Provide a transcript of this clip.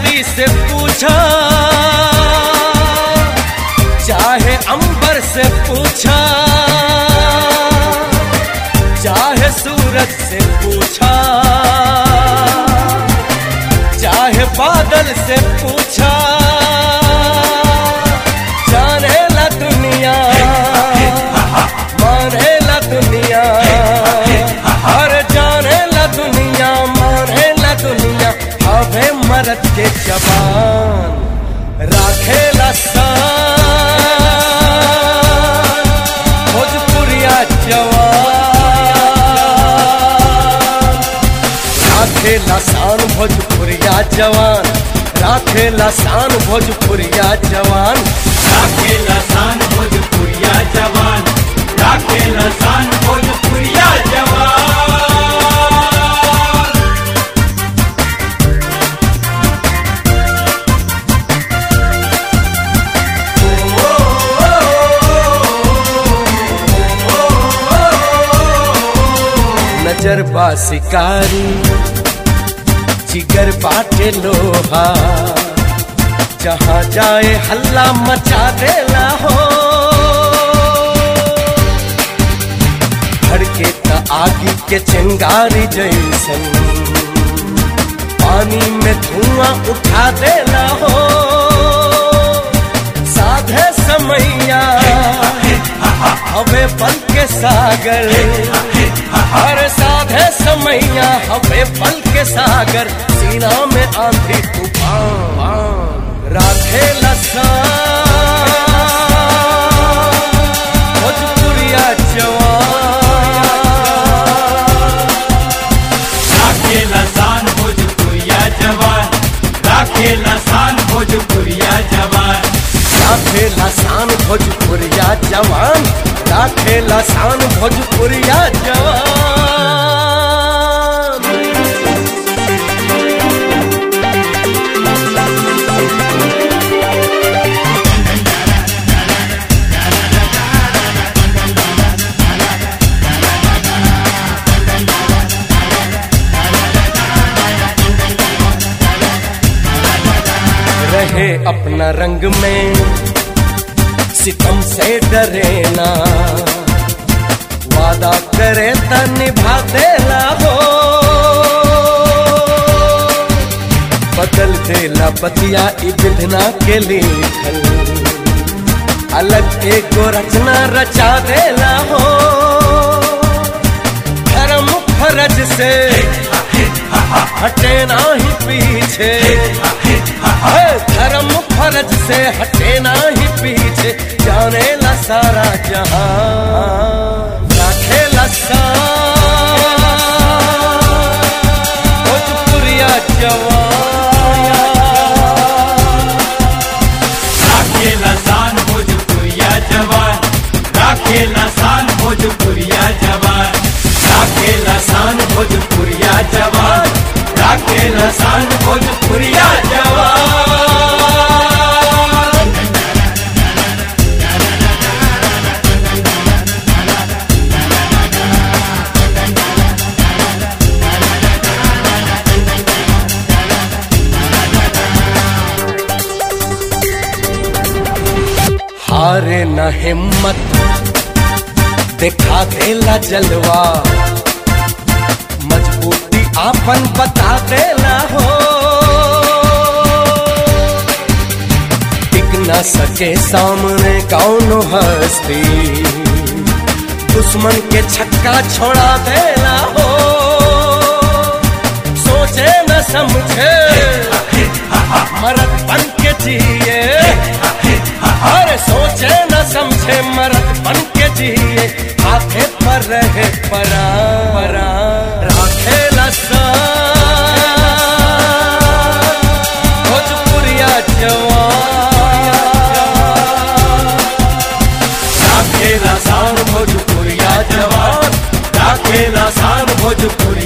धरती से पूछा चाहे अंबर से पूछा चाहे सूरज से पूछा चाहे बादल से पूछा जाने ला दुनिया माने ला दुनिया हर जाने ला दुनिया माने ला दुनिया हवे मरद के जवान राखे ला भोजपुरिया जवान राखे लसान भोजपुरिया जवान राखे लसान भोजपुरिया जवान राखेला सान भोजपुरिया जवान राखेला सान भोजपुरिया जवान नजर बा शिकारी जिगर बाटे लोहा जहाँ जाए हल्ला मचा देला हो धड़के त आगी के चिंगारी जैसन पानी में धुआं उठा देला हो साधे समैया हवे पल के सागर हर साधे समैया हवे पल के सागर सीना में आंधी तूफान राधे लसा भोजपुरिया जवान राखेला सान भोजपुरिया जवान राखेला सान भोजपुरिया जवान राधे लसान भोजपुरिया जवान राधे लसान भोजपुरिया जवान रहे अपना रंग में सितम से डरे ना वादा करे त निभा देला हो बदल देला बतिया ई विधना के लिखल अलग एगो रचना रचा देला हो धर्म फरज से हटे ना ही पीछे है धर्म फरज से हटे ना ही पीछे जाने ला सारा जहां राखे लसा भोजपुरिया जवान राखेला सान भोजपुरिया जवान राखेला सान भोजपुरिया जवान राखेला सान भोजपुरिया जवान राखेला सान भोजपुरिया जवान हारे न हिम्मत दिखा देला जलवा मजबूती आपन बता देला हो टिक न सके सामने कौनो हस्ती दुश्मन के छक्का छोड़ा देला हो सोचे न समझे मरद बन के जिए अरे सोचे न समझे मरद बन के जिए आखे पर रहे परा परा राखे लसा भोजपुरिया जवान राखेला सान भोजपुरिया जवान राखेला सान भोजपुरिया